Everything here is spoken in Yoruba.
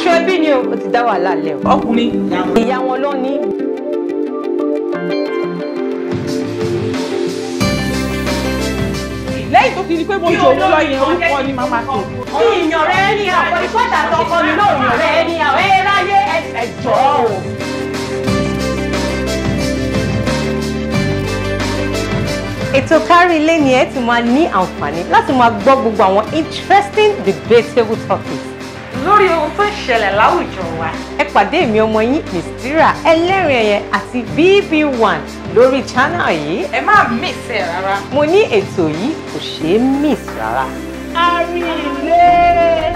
iṣu ẹbí ni o ó ti dá wàhálà lẹ o ọkùnrin ìyá wọn ló ní. lẹ́yìn tó ti di pé mo jò ó lọ yẹn orúkọ ni màmá tó. bí ìyàn rẹ ní àwọn ìfọ́jà tọkọ mi náà ìyàn rẹ ní àwọn ẹ láyé ẹjọ́ o. ètò kárí ilé ni ẹ ti máa ní àǹfààní láti máa gbọ́ gbogbo àwọn interesting debatable topics lórí ohun tó ń ṣẹlẹ̀ láwùjọ wa. ẹ pàdé mi ọmọ yín mistira ẹlẹ́rìn ẹ̀yẹ àti bb1 lórí channel yìí ẹ má miss ẹ rárá. mo ní ètò yìí kò ṣeé miss rárá. kárí ilé.